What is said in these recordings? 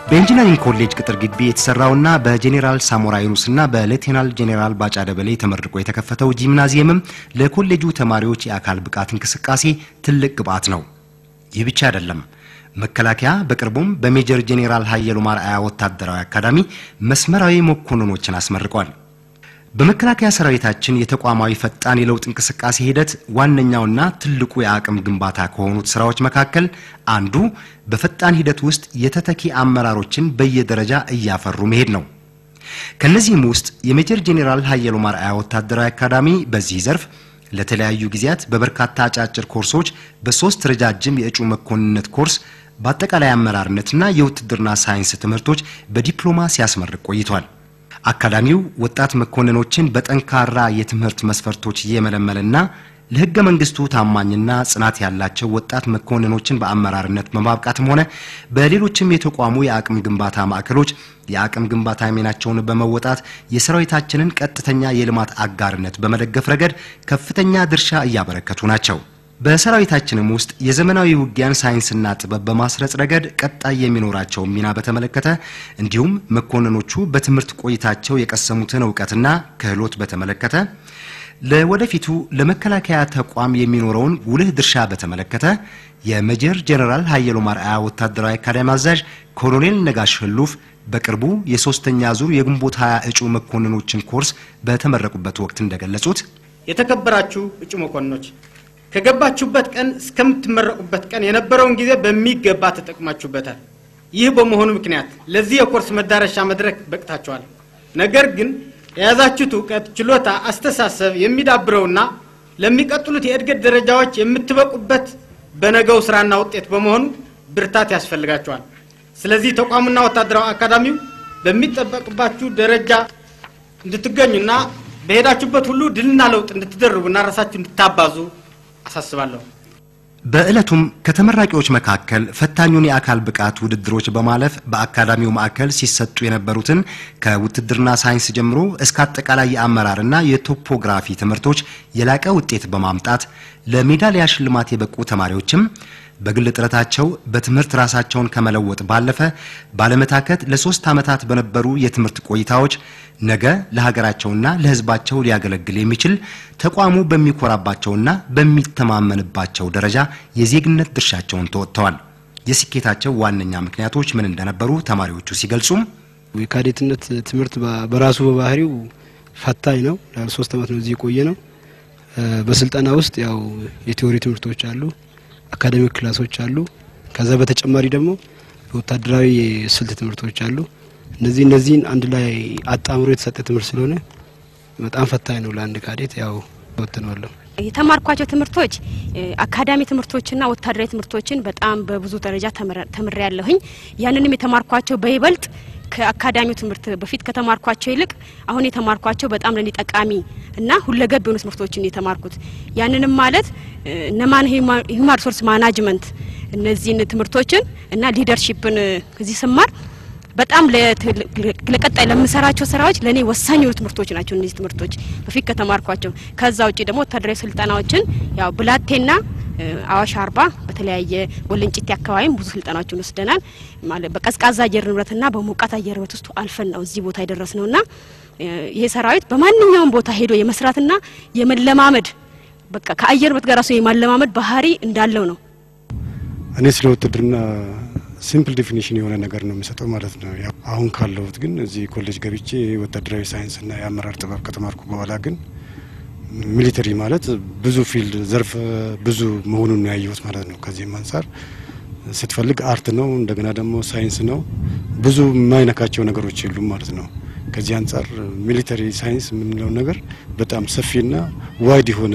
በኢንጂነሪንግ ኮሌጅ ቅጥር ግቢ የተሰራውና በጄኔራል ሳሞራ ዩኑስና በሌቴናል ጄኔራል ባጫ ደበሌ ተመርቆ የተከፈተው ጂምናዚየምም ለኮሌጁ ተማሪዎች የአካል ብቃት እንቅስቃሴ ትልቅ ግብዓት ነው። ይህ ብቻ አይደለም። መከላከያ በቅርቡም በሜጀር ጄኔራል ሀየሉ ማርአያ ወታደራዊ አካዳሚ መስመራዊ መኮንኖችን አስመርቋል። በመከላከያ ሰራዊታችን የተቋማዊ ፈጣን የለውጥ እንቅስቃሴ ሂደት ዋነኛውና ትልቁ የአቅም ግንባታ ከሆኑት ስራዎች መካከል አንዱ በፈጣን ሂደት ውስጥ የተተኪ አመራሮችን በየደረጃ እያፈሩ መሄድ ነው። ከነዚህም ውስጥ የሜጀር ጄኔራል ሀየሉ ማርአያ ወታደራዊ አካዳሚ በዚህ ዘርፍ ለተለያዩ ጊዜያት በበርካታ አጫጭር ኮርሶች በሶስት ረጃጅም የእጩ መኮንነት ኮርስ በአጠቃላይ አመራርነትና የውትድርና ሳይንስ ትምህርቶች በዲፕሎማ ሲያስመርቅ ቆይቷል። አካዳሚው ወጣት መኮንኖችን በጠንካራ የትምህርት መስፈርቶች እየመለመለና ለሕገ መንግስቱ ታማኝና ጽናት ያላቸው ወጣት መኮንኖችን በአመራርነት በማብቃትም ሆነ በሌሎችም የተቋሙ የአቅም ግንባታ ማዕከሎች የአቅም ግንባታ ሚናቸውን በመወጣት የሰራዊታችንን ቀጥተኛ የልማት አጋርነት በመደገፍ ረገድ ከፍተኛ ድርሻ እያበረከቱ ናቸው። በሰራዊታችንም ውስጥ የዘመናዊ ውጊያን ሳይንስና ጥበብ በማስረጽ ረገድ ቀጣይ የሚኖራቸውን ሚና በተመለከተ እንዲሁም መኮንኖቹ በትምህርት ቆይታቸው የቀሰሙትን እውቀትና ክህሎት በተመለከተ ለወደፊቱ ለመከላከያ ተቋም የሚኖረውን ጉልህ ድርሻ በተመለከተ የሜጀር ጄኔራል ሀየሉ ማርአያ ወታደራዊ አካዳሚ አዛዥ ኮሎኔል ነጋሽ ህሉፍ በቅርቡ የሶስተኛ ዙር የግንቦት ሀያ እጩ መኮንኖችን ኮርስ በተመረቁበት ወቅት እንደገለጹት የተከበራችሁ እጩ መኮንኖች ከገባችሁበት ቀን እስከምትመረቁበት ቀን የነበረውን ጊዜ በሚገባ ተጠቅማችሁበታል። ይህ በመሆኑ ምክንያት ለዚህ የኮርስ መዳረሻ መድረክ በቅታችኋል። ነገር ግን የያዛችሁት እውቀት፣ ችሎታ፣ አስተሳሰብ የሚዳብረውና ለሚቀጥሉት የእድገት ደረጃዎች የምትበቁበት በነገው ስራና ውጤት በመሆኑ ብርታት ያስፈልጋችኋል። ስለዚህ ተቋሙና ወታደራዊ አካዳሚው በሚጠበቅባችሁ ደረጃ እንድትገኙና በሄዳችሁበት ሁሉ ድልና ለውጥ እንድትደርቡና ራሳችሁ እንድታባዙ አሳስባለሁ። በዕለቱም ከተመራቂዎች መካከል ፈታኙን የአካል ብቃት ውድድሮች በማለፍ በአካዳሚው ማዕከል ሲሰጡ የነበሩትን ከውትድርና ሳይንስ ጀምሮ እስከ አጠቃላይ የአመራርና የቶፖግራፊ ትምህርቶች የላቀ ውጤት በማምጣት ለሜዳሊያ ሽልማት የበቁ ተማሪዎችም በግል ጥረታቸው በትምህርት ራሳቸውን ከመለወጥ ባለፈ ባለመታከት ለሶስት ዓመታት በነበሩ የትምህርት ቆይታዎች ነገ ለሀገራቸውና ለሕዝባቸው ሊያገለግል የሚችል ተቋሙ በሚኮራባቸውና በሚተማመንባቸው ደረጃ የዜግነት ድርሻቸውን ተወጥተዋል። የስኬታቸው ዋነኛ ምክንያቶች ምን እንደነበሩ ተማሪዎቹ ሲገልጹም የካዴትነት ትምህርት በራሱ በባህሪው ፈታኝ ነው። ለሶስት ዓመት ነው እዚህ የቆየ ነው። በስልጠና ውስጥ ያው የቴዎሪ ትምህርቶች አሉ አካዳሚክ ክላሶች አሉ። ከዛ በተጨማሪ ደግሞ ወታደራዊ የስልት ትምህርቶች አሉ። እነዚህ እነዚህን አንድ ላይ አጣምሮ የተሰጠ ትምህርት ስለሆነ በጣም ፈታኝ ነው ለአንድ ካዴት። ያው ወጥነዋለሁ። የተማርኳቸው ትምህርቶች አካዳሚ ትምህርቶችና ወታደራዊ ትምህርቶችን በጣም በብዙ ደረጃ ተምሬ ያለሁኝ። ያንንም የተማርኳቸው በይበልጥ ከአካዳሚው ትምህርት በፊት ከተማርኳቸው ይልቅ አሁን የተማርኳቸው በጣም ለኔ ጠቃሚ እና ሁለገብ የሆኑ ትምህርቶችን የተማርኩት ያንንም ማለት እነማን ሂውማን ሪሶርስ ማናጅመንት እነዚህን ትምህርቶችን እና ሊደርሺፕን እዚህ ስማር በጣም ለቀጣይ ለምሰራቸው ስራዎች ለእኔ ወሳኝ የሆኑ ትምህርቶች ናቸው። እነዚህ ትምህርቶች በፊት ከተማርኳቸው። ከዛ ውጭ ደግሞ ወታደራዊ ስልጠናዎችን ያው ብላቴና አዋሽ አርባ በተለያየ ወለንጭቴ አካባቢም ብዙ ስልጠናዎችን ወስደናል። ማለት በቀዝቃዛ አየር ንብረትና በሞቃት አየር ንብረት ውስጥ አልፈን ነው እዚህ ቦታ የደረስ ነውና ይሄ ሰራዊት በማንኛውም ቦታ ሄዶ የመስራትና የመለማመድ በቃ ከአየር ንብረት ጋር ራሱ የማለማመድ ባህሪ እንዳለው ነው። እኔ ስለ ውትድርና ሲምፕል ዴፊኒሽን የሆነ ነገር ነው የሚሰጠው ማለት ነው። አሁን ካለሁት ግን እዚህ ኮሌጅ ገብቼ ወታደራዊ ሳይንስና የአመራር ጥበብ ከተማርኩ በኋላ ግን ሚሊተሪ ማለት ብዙ ፊልድ ዘርፍ ብዙ መሆኑን ነው ያየሁት ማለት ነው። ከዚህም አንጻር ስትፈልግ አርት ነው፣ እንደገና ደግሞ ሳይንስ ነው። ብዙ የማይነካቸው ነገሮች የሉም ማለት ነው። ከዚህ አንጻር ሚሊተሪ ሳይንስ የምንለው ነገር በጣም ሰፊና ዋይድ የሆነ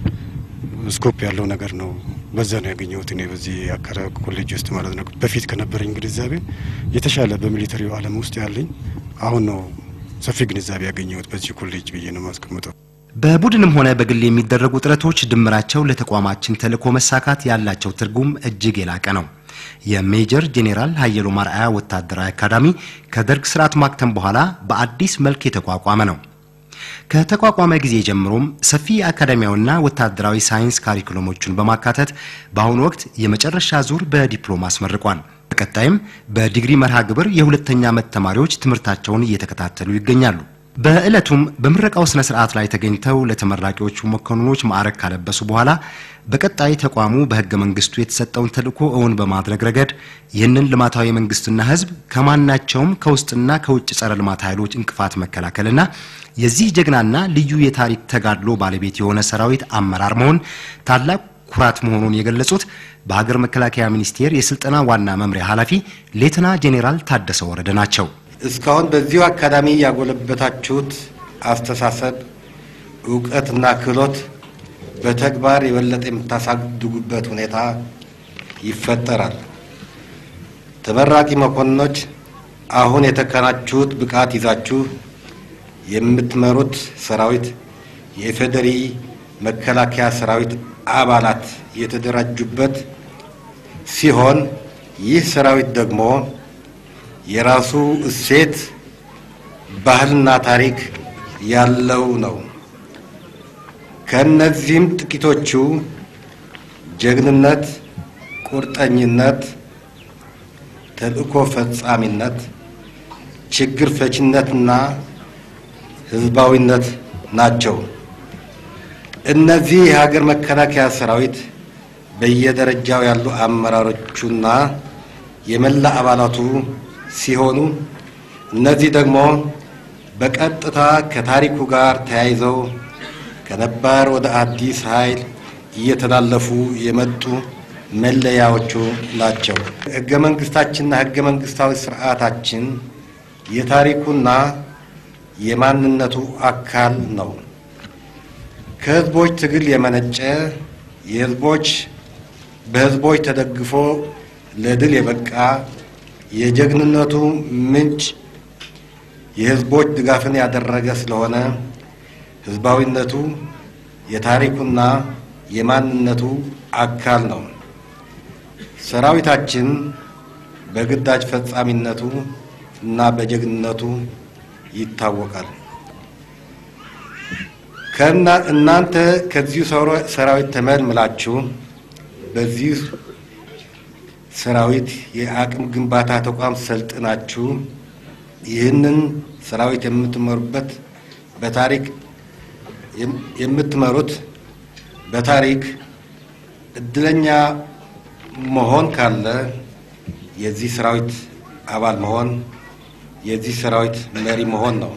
ስኮፕ ያለው ነገር ነው። በዛ ነው ያገኘሁት እኔ በዚህ አካባቢ ኮሌጅ ውስጥ ማለት ነው። በፊት ከነበረኝ ግንዛቤ የተሻለ በሚሊተሪው ዓለም ውስጥ ያለኝ አሁን ነው ሰፊ ግንዛቤ ያገኘሁት በዚህ ኮሌጅ ብዬ ነው ማስቀምጠው። በቡድንም ሆነ በግል የሚደረጉ ጥረቶች ድምራቸው ለተቋማችን ተልዕኮ መሳካት ያላቸው ትርጉም እጅግ የላቀ ነው። የሜጀር ጄኔራል ሀየሉ ማርአያ ወታደራዊ አካዳሚ ከደርግ ስርዓት ማክተም በኋላ በአዲስ መልክ የተቋቋመ ነው። ከተቋቋመ ጊዜ ጀምሮም ሰፊ አካዳሚያዊና ወታደራዊ ሳይንስ ካሪኩለሞችን በማካተት በአሁኑ ወቅት የመጨረሻ ዙር በዲፕሎማ አስመርቋል። በቀጣይም በዲግሪ መርሃ ግብር የሁለተኛ ዓመት ተማሪዎች ትምህርታቸውን እየተከታተሉ ይገኛሉ። በዕለቱም በምረቃው ስነ ስርዓት ላይ ተገኝተው ለተመራቂዎቹ መኮንኖች ማዕረግ ካለበሱ በኋላ በቀጣይ ተቋሙ በሕገ መንግስቱ የተሰጠውን ተልዕኮ እውን በማድረግ ረገድ ይህንን ልማታዊ መንግስትና ሕዝብ ከማናቸውም ከውስጥና ከውጭ ጸረ ልማት ኃይሎች እንቅፋት መከላከልና የዚህ ጀግናና ልዩ የታሪክ ተጋድሎ ባለቤት የሆነ ሰራዊት አመራር መሆን ታላቅ ኩራት መሆኑን የገለጹት በሀገር መከላከያ ሚኒስቴር የስልጠና ዋና መምሪያ ኃላፊ ሌተና ጄኔራል ታደሰ ወረደ ናቸው። እስካሁን በዚሁ አካዳሚ ያጎለበታችሁት አስተሳሰብ፣ እውቀትና ክህሎት በተግባር የበለጠ የምታሳድጉበት ሁኔታ ይፈጠራል። ተመራቂ መኮንኖች አሁን የተከናችሁት ብቃት ይዛችሁ የምትመሩት ሰራዊት የኢፌዴሪ መከላከያ ሰራዊት አባላት የተደራጁበት ሲሆን ይህ ሰራዊት ደግሞ የራሱ እሴት፣ ባህልና ታሪክ ያለው ነው። ከእነዚህም ጥቂቶቹ ጀግንነት፣ ቁርጠኝነት፣ ተልእኮ ፈጻሚነት፣ ችግር ፈችነትና ህዝባዊነት ናቸው። እነዚህ የሀገር መከላከያ ሰራዊት በየደረጃው ያሉ አመራሮቹና የመላ አባላቱ ሲሆኑ እነዚህ ደግሞ በቀጥታ ከታሪኩ ጋር ተያይዘው ከነባር ወደ አዲስ ኃይል እየተላለፉ የመጡ መለያዎቹ ናቸው። ህገ መንግስታችንና ህገ መንግስታዊ ስርዓታችን የታሪኩና የማንነቱ አካል ነው። ከህዝቦች ትግል የመነጨ የህዝቦች በህዝቦች ተደግፎ ለድል የበቃ የጀግንነቱ ምንጭ የህዝቦች ድጋፍን ያደረገ ስለሆነ ህዝባዊነቱ የታሪኩና የማንነቱ አካል ነው። ሰራዊታችን በግዳጅ ፈጻሚነቱ እና በጀግንነቱ ይታወቃል። ከና እናንተ ከዚሁ ሰራዊት ተመልምላችሁ በዚህ ሰራዊት የአቅም ግንባታ ተቋም ሰልጥናችሁ ይህንን ሰራዊት የምትመሩበት በታሪክ የምትመሩት በታሪክ እድለኛ መሆን ካለ የዚህ ሰራዊት አባል መሆን የዚህ ሰራዊት መሪ መሆን ነው።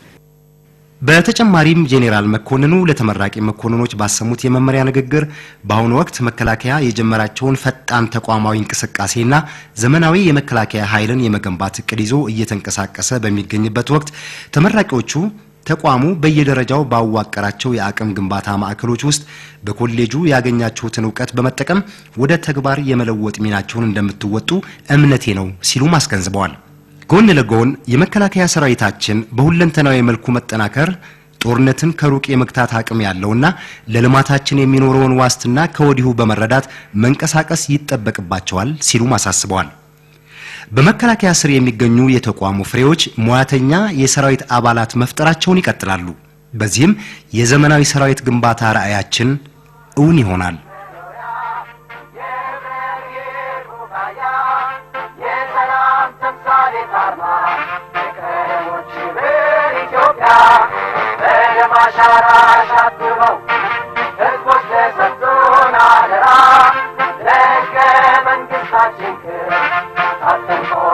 በተጨማሪም ጄኔራል መኮንኑ ለተመራቂ መኮንኖች ባሰሙት የመመሪያ ንግግር በአሁኑ ወቅት መከላከያ የጀመራቸውን ፈጣን ተቋማዊ እንቅስቃሴና ዘመናዊ የመከላከያ ኃይልን የመገንባት እቅድ ይዞ እየተንቀሳቀሰ በሚገኝበት ወቅት ተመራቂዎቹ ተቋሙ በየደረጃው ባዋቀራቸው የአቅም ግንባታ ማዕከሎች ውስጥ በኮሌጁ ያገኛችሁትን እውቀት በመጠቀም ወደ ተግባር የመለወጥ ሚናቸውን እንደምትወጡ እምነቴ ነው ሲሉም አስገንዝበዋል። ጎን ለጎን የመከላከያ ሰራዊታችን በሁለንተናዊ መልኩ መጠናከር ጦርነትን ከሩቅ የመግታት አቅም ያለውና ለልማታችን የሚኖረውን ዋስትና ከወዲሁ በመረዳት መንቀሳቀስ ይጠበቅባቸዋል ሲሉም አሳስበዋል። በመከላከያ ስር የሚገኙ የተቋሙ ፍሬዎች ሙያተኛ የሰራዊት አባላት መፍጠራቸውን ይቀጥላሉ። በዚህም የዘመናዊ ሰራዊት ግንባታ ራዕያችን እውን ይሆናል። መንግስታችን ክብር ታተንቆ